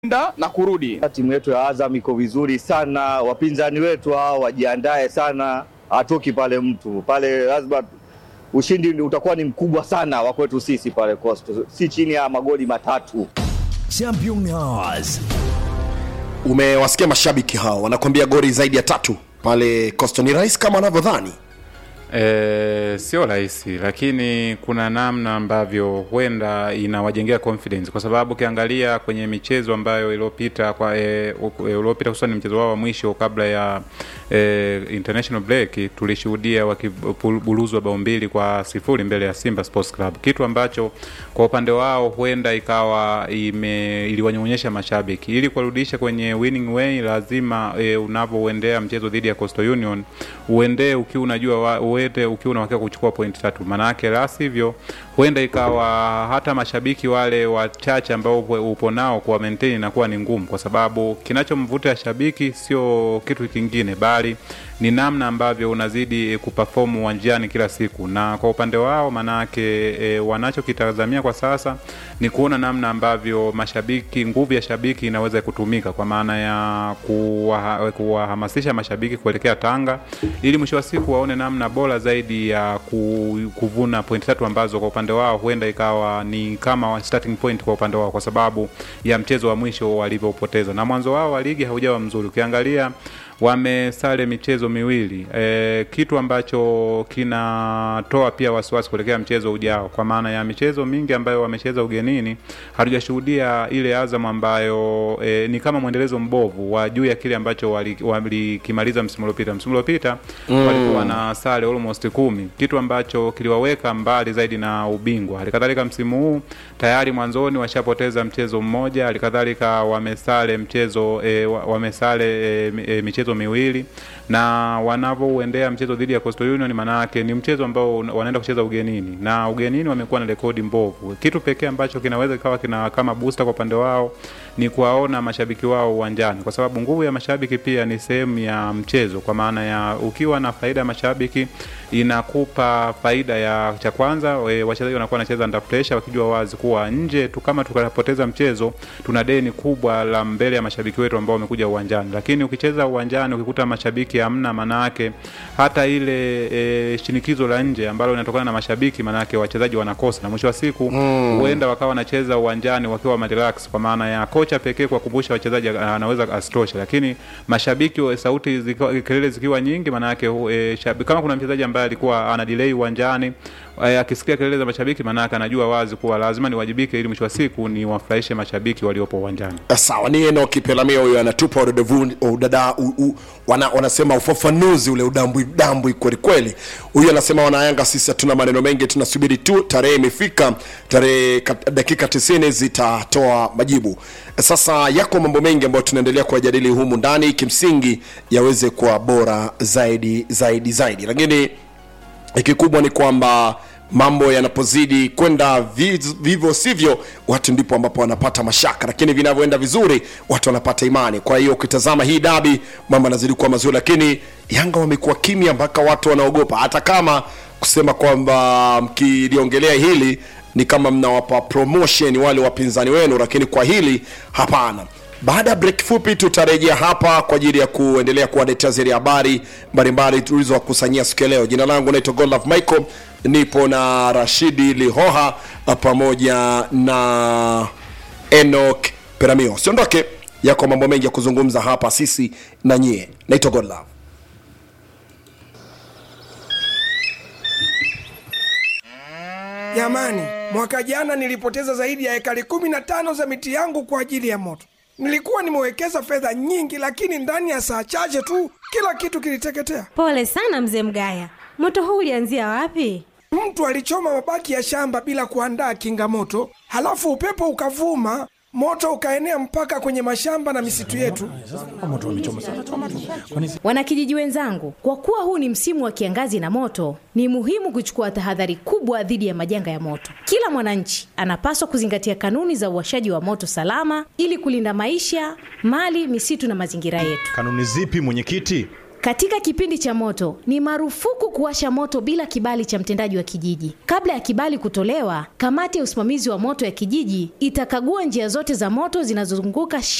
kwenda na kurudi. Timu yetu ya Azam iko vizuri sana, wapinzani wetu hao wajiandae sana, hatoki pale mtu pale, lazima ushindi utakuwa ni mkubwa sana wa kwetu sisi pale Coastal, si chini ya magoli matatu. Champions. Umewasikia mashabiki hao wanakwambia goli zaidi ya tatu pale Coastal. Ni rahisi kama wanavyodhani? E, sio rahisi lakini kuna namna ambavyo huenda inawajengea confidence, kwa sababu ukiangalia kwenye michezo ambayo iliyopita kwa e, iliyopita hususan mchezo wao wa mwisho kabla ya e, international break tulishuhudia wakibuluzwa bao mbili kwa sifuri mbele ya Simba Sports Club, kitu ambacho kwa upande wao huenda ikawa ime, iliwanyonyesha mashabiki. Ili kuwarudisha kwenye winning way, lazima e, unavyoendea mchezo dhidi ya Coastal Union uendee ukiwa unajua wa, uende ukiwa unawakea kuchukua pointi tatu, maanake la sivyo huenda ikawa hata mashabiki wale wachache ambao upo nao kwa maintain inakuwa ni ngumu, kwa sababu kinachomvuta shabiki sio kitu kingine bali ni namna ambavyo unazidi kuperform uwanjani kila siku. Na kwa upande wao manake e, wanachokitazamia kwa sasa ni kuona namna ambavyo mashabiki, nguvu ya shabiki inaweza kutumika kwa maana ya kuwahamasisha kuwa mashabiki kuelekea Tanga ili mwisho wa siku waone namna bora zaidi ya kuvuna pointi tatu ambazo kwa upande wao huenda ikawa ni kama starting point kwa upande wao, kwa sababu ya mchezo wa mwisho walivyopoteza, na mwanzo wao wa ligi haujawa mzuri ukiangalia wamesale michezo miwili e, kitu ambacho kinatoa pia wasiwasi kuelekea mchezo ujao, kwa maana ya michezo mingi ambayo wamecheza ugenini hatujashuhudia ile Azam ambayo e, ni kama mwendelezo mbovu wa juu ya kile ambacho walikimaliza wali msimu uliopita. Msimu uliopita mm. walikuwa na sare almost kumi, kitu ambacho kiliwaweka mbali zaidi na ubingwa. Halikadhalika msimu huu tayari mwanzoni washapoteza mchezo mmoja, halikadhalika wamesale mchezo e, wamesale e, e, michezo miwili na wanavyouendea mchezo dhidi ya Coastal Union, maana yake ni mchezo ambao wanaenda kucheza ugenini, na ugenini wamekuwa na rekodi mbovu. Kitu pekee ambacho kinaweza kikawa kina kama booster kwa upande wao ni kuwaona mashabiki wao uwanjani, kwa sababu nguvu ya mashabiki pia ni sehemu ya mchezo, kwa maana ya ukiwa na faida ya mashabiki inakupa faida ya cha kwanza, wachezaji wanakuwa wanacheza under pressure, wakijua wazi kuwa nje tu kama tukapoteza mchezo tuna deni kubwa la mbele ya mashabiki wetu ambao wamekuja uwanjani, lakini ukicheza uwanjani ukikuta mashabiki hamna, manake hata ile e, shinikizo la nje ambalo linatokana na mashabiki, manake wachezaji wanakosa, na mwisho wa siku huenda mm. wakawa wanacheza uwanjani wakiwa relax, kwa maana ya kocha pekee kuwakumbusha wachezaji anaweza asitoshe, lakini mashabiki sauti zikiwa, kelele zikiwa nyingi, manake e, kama kuna mchezaji ambaye alikuwa ana delay uwanjani akisikia kelele za mashabiki manake anajua wazi kuwa lazima niwajibike ili mwisho wa siku ni wafurahishe mashabiki waliopo uwanjani. Sawa, ni eno kipelamia huyo anatupa udada wana, wanasema ufafanuzi ule udambwi dambwi kweli kweli. Huyu anasema wanayanga, sisi hatuna maneno mengi, tunasubiri tu tarehe imefika, tarehe dakika 90 zitatoa majibu. Sasa yako mambo mengi ambayo tunaendelea kuyajadili humu ndani, kimsingi yaweze kuwa bora zaidi zaidi zaidi, lakini kikubwa ni kwamba mambo yanapozidi kwenda vivyo sivyo, watu ndipo ambapo wanapata mashaka, lakini vinavyoenda vizuri watu wanapata imani. Kwa hiyo ukitazama hii dabi, mambo yanazidi kuwa mazuri, lakini Yanga wamekuwa kimya mpaka watu wanaogopa, hata kama kusema kwamba mkiliongelea hili ni kama mnawapa promotion wale wapinzani wenu, lakini kwa hili hapana. Baada ya break fupi, tutarejea hapa kwa ajili ya kuendelea kuwaletea zile habari mbalimbali tulizowakusanyia siku ya leo. Jina langu naitwa Godlove Michael, nipo na Rashidi Lihoha pamoja na Enoch Peramio. Siondoke, yako mambo mengi ya kuzungumza hapa sisi na nyie. Naitwa Godlove. Jamani, mwaka jana nilipoteza zaidi ya ekari kumi na tano za miti yangu kwa ajili ya moto. Nilikuwa nimewekeza fedha nyingi, lakini ndani ya saa chache tu kila kitu kiliteketea. Pole sana mzee Mgaya, moto huu ulianzia wapi? Mtu alichoma mabaki ya shamba bila kuandaa kinga moto, halafu upepo ukavuma, moto ukaenea mpaka kwenye mashamba na misitu yetu. Wanakijiji wenzangu, kwa kuwa huu ni msimu wa kiangazi na moto, ni muhimu kuchukua tahadhari kubwa dhidi ya majanga ya moto. Kila mwananchi anapaswa kuzingatia kanuni za uwashaji wa moto salama ili kulinda maisha, mali, misitu na mazingira yetu. Kanuni zipi mwenyekiti? Katika kipindi cha moto ni marufuku kuwasha moto bila kibali cha mtendaji wa kijiji. Kabla ya kibali kutolewa, kamati ya usimamizi wa moto ya kijiji itakagua njia zote za moto zinazozunguka